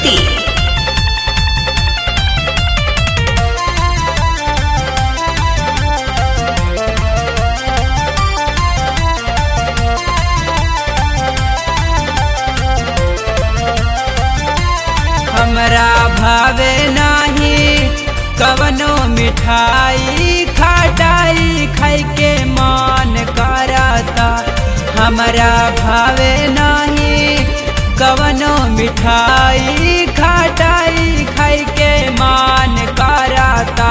ज्योति हमरा भावे नाही कवनो मिठाई खटाई खाई के मन करता हमरा भावे नहीं कवनो मिठाई खटाई खाई के मन करता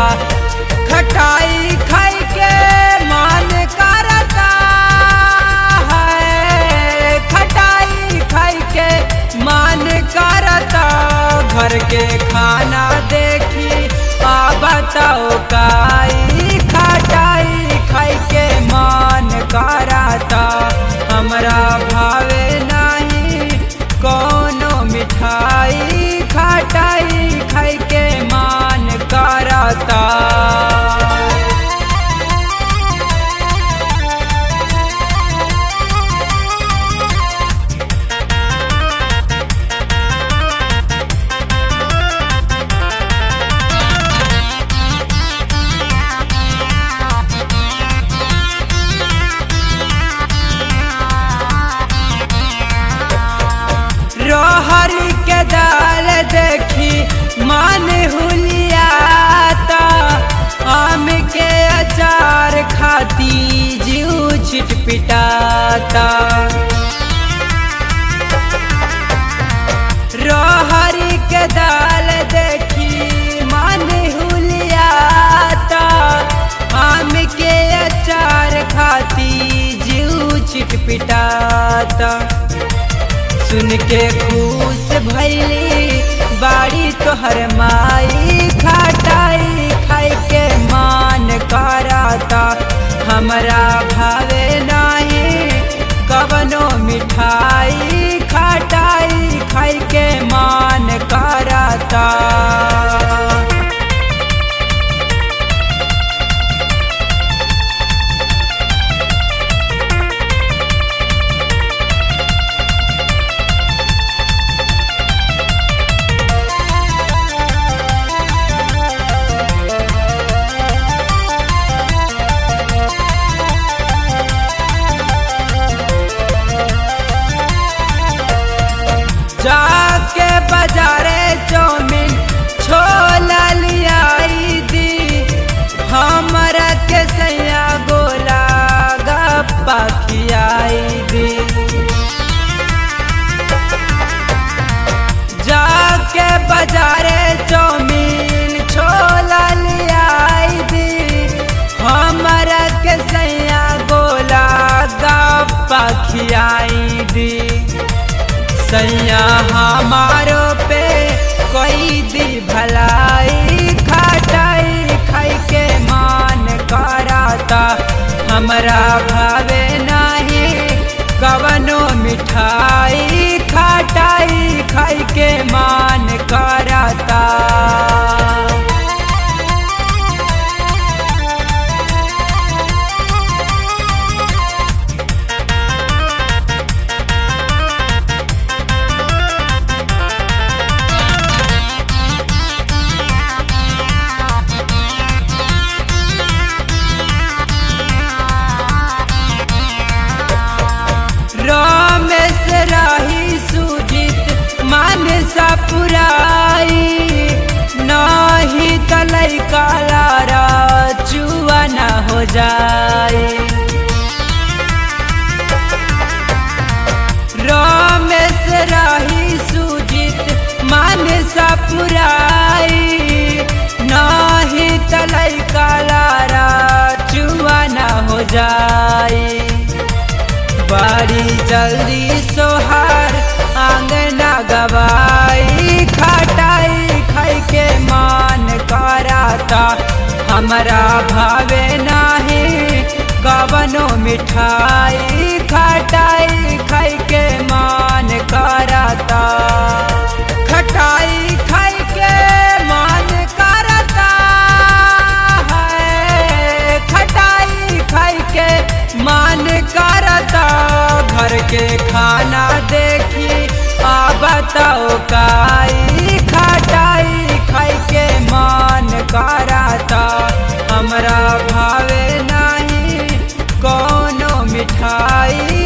खटाई खाई के मन करता है खटाई खाई के मन करता घर के खाना देखी आ बताओ काई खटाई खाई के मन करता हमरा भावे नहीं कोनो मिठाई खटाई खाई के मन करता रोहरी के दाल देखी मन हुलियाता आम के अचार खाती जीव छिटपिटाता रोहरी के दाल देखी मन हुलियाता आम के अचार खाती जीव छिटपिटाता सुन के खुश भैली बाड़ी तोहर माई खटाई खाई के मान कराता हमरा भावे नहीं कवनो मिठाई खटाई खाई के मान कराता जाके बाजारे चौमिन छोला लियाई दी हमरा के सैया गोला गप्पा खियाई दी जाके बाजारे चौमिन छोला लियाई दी हमरा के सैया गोला गप्पा खियाई दी सैया हमारो पे कोई दी भलाई खटाई खाई के मान कराता हमरा भावे नहीं कवनो मिठाई खटाई खाई के मान कराता रमेश राही सुजित मान सा पुराई नहीं तलई काला चुआ न हो जाए रमेश राही सुजित मान सा पुराई नहीं तलई काला चुआ न हो जाए बड़ी जल्दी सोहार आंगना गवाई खटाई खाई के मान कराता हमरा भावे नहीं कवनो मिठाई खटाई खाई के मान कराता खटाई खाई के मान कराता है खटाई खाई के मान करता घर के खाना देखी आबत तो काई खटाई खाई के मन कराता हमरा भावे नहीं कोनो मिठाई